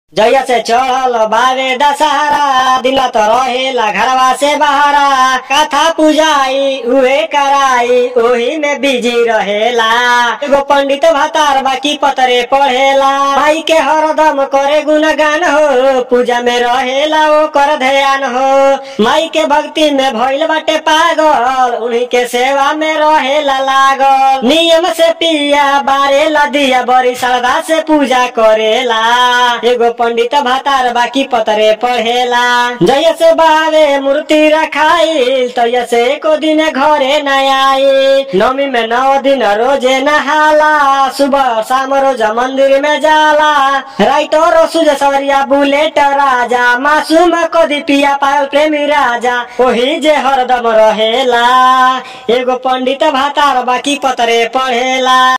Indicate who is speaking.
Speaker 1: जैया से चढ़ल बावे दशहरा दिल त रहेला घरवा से बहरा कथा पूजाई उहे कराई ओही में बिजी रहेला एगो पंडित भातार बाकी पतरे पढ़ेला भाई के हरदम करे गुणगान हो पूजा में रहेला वो कर ध्यान हो माई के भक्ति में भइल बाटे पागल उन्हीं के सेवा में रहेला लागल नियम से पिया बारेला दिया बड़ी श्रद्धा से पूजा करेला एगो पंडित भातार बाकी पतरे पढ़ेला जय से बावे मूर्ति रखाई तय से एको दिन घरे न आई नवमी में नौ दिन रोजे नहाला सुबह शाम रोज मंदिर में जाला राइतो रोसुज सवरिया बुलेट राजा मासूम कदी पिया पायल प्रेमी राजा ओही जे हरदम रहेला एगो पंडित भातार बाकी पतरे पढ़ेला